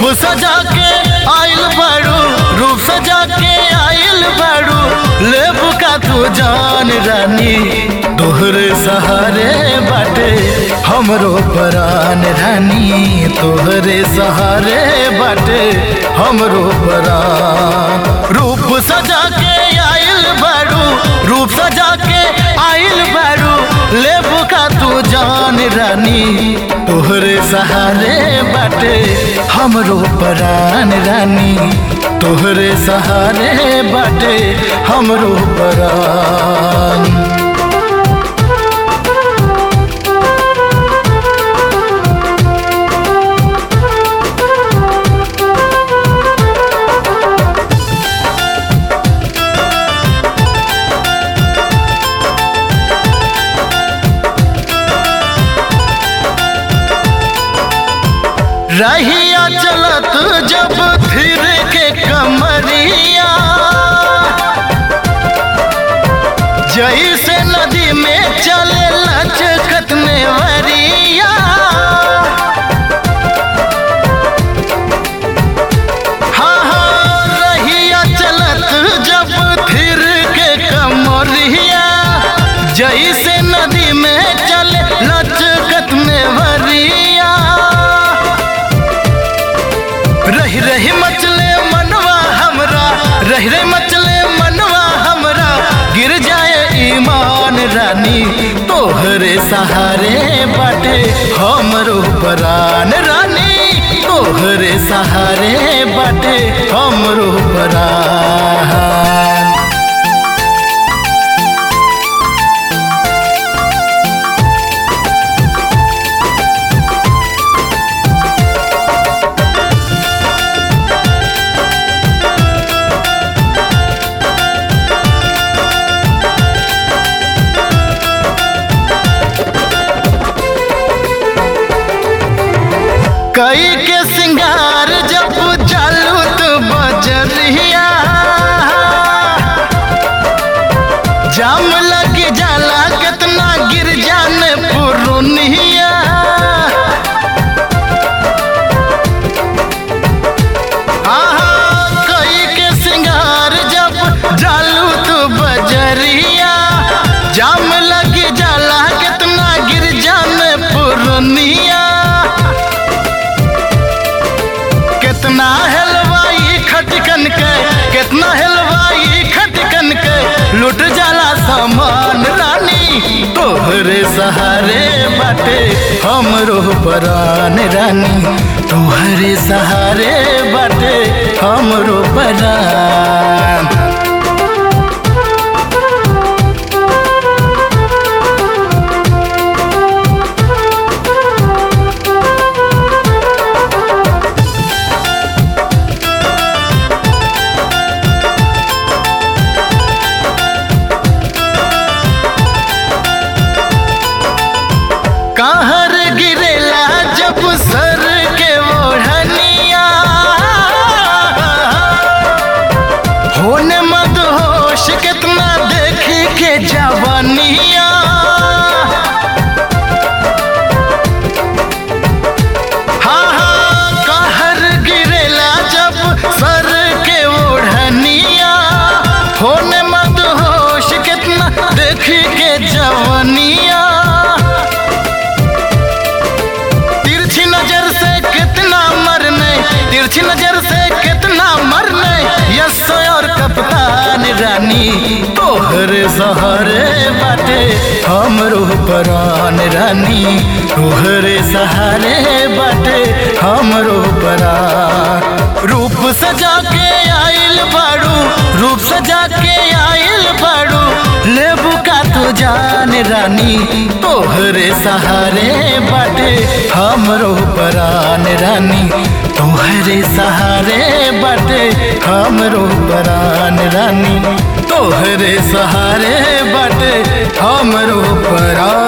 सजा के आइल बाड़ू रूप सजा के आइल बाड़ू लेबू का तू जान रानी तोहरे सहारे बाटे हमरो परान रानी तोहरे सहारे बाटे हमरो परान रूप सजा के आइल बाड़ू रूप सजा के आइल बाड़ू लेबू का तू जान रानी तोहरे सहारे बाटे हमरो परान रानी तोहरे सहारे बाटे हमरो परान रहिया चलत जब फिर के कमरिया जैसे नदी में चले लचकत में वरिया हाँ हाँ रहिया चलत जब फिर के कमरिया जैसे नदी में चले लचकत में वरिया रही रही मचले मनवा हमरा रही रही मचले मनवा हमरा गिर जाए ईमान रानी तोहरे सहारे बाटे हमरो परान रानी तोहरे सहारे बाटे हमरो परान कई के सिंगार जब चालू तो बजरिया जाम लग जाला कितना गिर जाने पुरुनिया आहा, कई के सिंगार जब चालू तो बजरिया जाम लग जाला कितना गिर जाने पुरुनिया कितना हलवाई खटकन के कितना हलवाई खटकन के लुट जाला सामान रानी तोहरे सहारे बाटे हमरो परान रानी तोहरे सहारे बाटे हमरो परान कहर गिरेला जब सर के ओढ़निया होने मत होश कितना देखी के जवानिया हाँ हाँ कहर गिरेला जब सर के ओढ़निया होने मत होश कितना देखी के जवानिया तिरछी नजर से कितना मरने तिरछी नजर से कितना मरने यस और कप्तान रानी तोहरे सहारे बाटे हमरो परान रानी तोहरे सहारे बाटे हमरो परान रूप सजा के आइल बाड़ू रूप सजा के आइल बाड़ू लेबू का तू जान रानी तोहरे सहारे बाटे हमरो परान रानी तोहरे सहारे बाटे हमरो परान रानी तोहरे सहारे बाटे हमरो परान